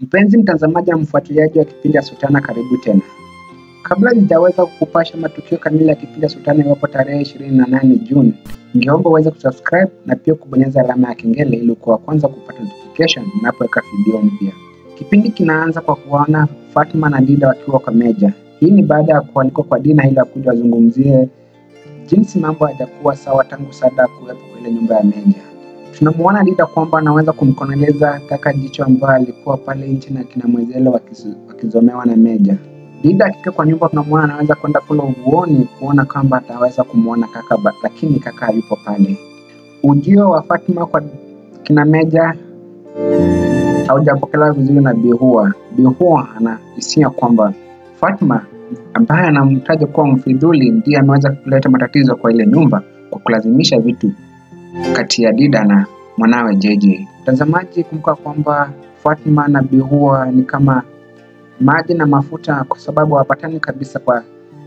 Mpenzi mtazamaji na mfuatiliaji wa kipindi ya Sultana, karibu tena. Kabla sijaweza kukupasha matukio kamili ya kipindi ya Sultana iwapo tarehe ishirini na nane Juni, ningeomba uweze kusubscribe na pia kubonyeza alama ya kengele ili kuwa kwanza kupata notification ninapoweka video mpya. Kipindi kinaanza kwa kuwaona Fatma na Dida wakiwa kwa Meja. Hii ni baada ya kualikwa kwa Dina ili akuja wazungumzie jinsi mambo hayajakuwa sawa tangu Sada kuwepo kwa ile nyumba ya Meja. Tunamuona Dida kwamba anaweza kumkoneleza kaka Jicho ambaye alikuwa pale nje na kina Mwezele wakiz- wakizomewa na Meja. Dida akifika kwa nyumba tunamuona anaweza kwenda kule uvuoni kuona kwamba ataweza kumwona kaka ba, lakini kaka hayupo pale. Ujio wa Fatma kwa kina Meja haujapokelewa vizuri na Bihua. Bihua anahisia kwamba Fatma ambaye anamtaja kuwa mfidhuli ndiye ameweza kuleta matatizo kwa ile nyumba kwa kulazimisha vitu kati ya Dida na mwanawe JJ. Mtazamaji, kumbuka kwamba Fatma na Bihua ni kama maji na mafuta, kwa sababu hawapatani kabisa kwa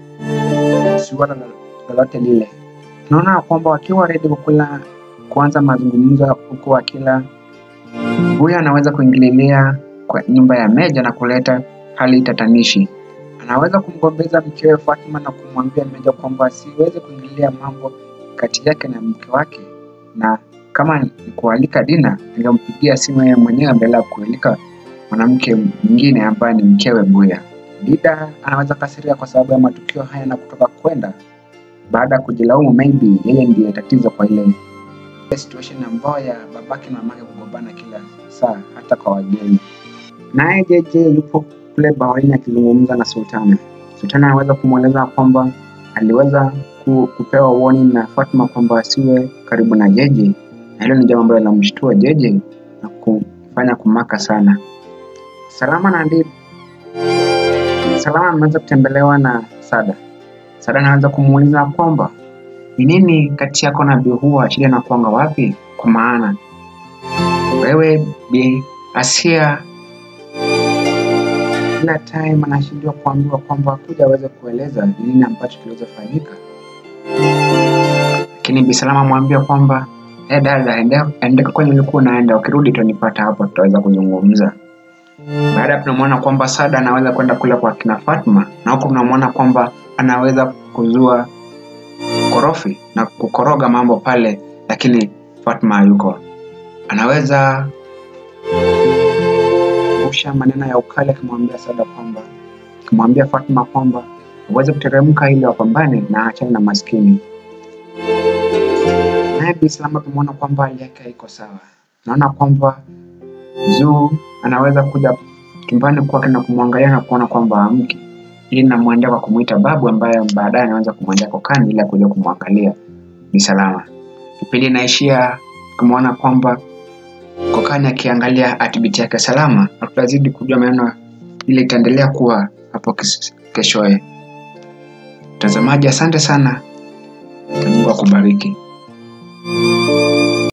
suala lolote lile. Tunaona kwamba wakiwa ready kukula kuanza mazungumzo huku wakila, huyu anaweza kuingililia kwa nyumba ya Meja na kuleta hali tatanishi. Anaweza kumgombeza mkewe Fatma na kumwambia Meja kwamba asiweze kuingilia mambo kati yake na mke wake, na kama ni kualika Dina, angempigia simu yeye mwenyewe badala ya kualika mwanamke mwingine ambaye ni mkewe Buya. Dida anaweza kasiria kwa sababu ya matukio haya na kutoka kwenda baada ya kujilaumu, maybe yeye ndiye tatizo kwa ile situation ambayo ya babake na mamake kugombana kila saa hata kwa wageni. Naye JJ yupo kule baharini akizungumza na Sultana. Sultana anaweza kumweleza kwamba aliweza ku, kupewa warning na Fatma kwamba asiwe karibu na JJ, na hilo ni jambo ambalo linamshtua JJ na kumfanya kumaka sana. Salama na Dida Salama ameweza kutembelewa na Sada. Sada anaweza kumuuliza kwamba ni nini kati yako na Bihua, shida inakuanga wapi? Kwa maana wewe Bi Asia kila time anashindwa kuambiwa kwamba kuja aweze kueleza ni nini ambacho kiliweza fanyika, lakini Bi Salama amwambia kwamba eh, dada, ende- endeka kwenye ulikuwa unaenda, ukirudi utanipata hapo, tutaweza kuzungumza. Baada tunamwona kwamba Sada anaweza kwenda kule kwa kina Fatma, na huku tunamwona kwamba anaweza kuzua korofi na kukoroga mambo pale, lakini Fatma hayuko. Anaweza kurusha maneno ya ukali akimwambia Sada kwamba akimwambia Fatma kwamba aweze kuteremka ili wapambane na achane na maskini. Naye Bi Salama tumeona kwamba hali yake haiko sawa. Naona kwamba Zuu anaweza kuja chumbani kwake na kumwangalia na kuona kwamba amki, ili namwendea kwa kumwita babu, ambaye baadaye anaweza kumwendea kokani ili akuja kumwangalia Bi Salama. Kipindi inaishia kumwona kwamba kokani akiangalia atibiti yake salama, na tutazidi kujua maneno ile itaendelea kuwa hapo kes- keshoye. Mtazamaji, asante sana, na Mungu akubariki.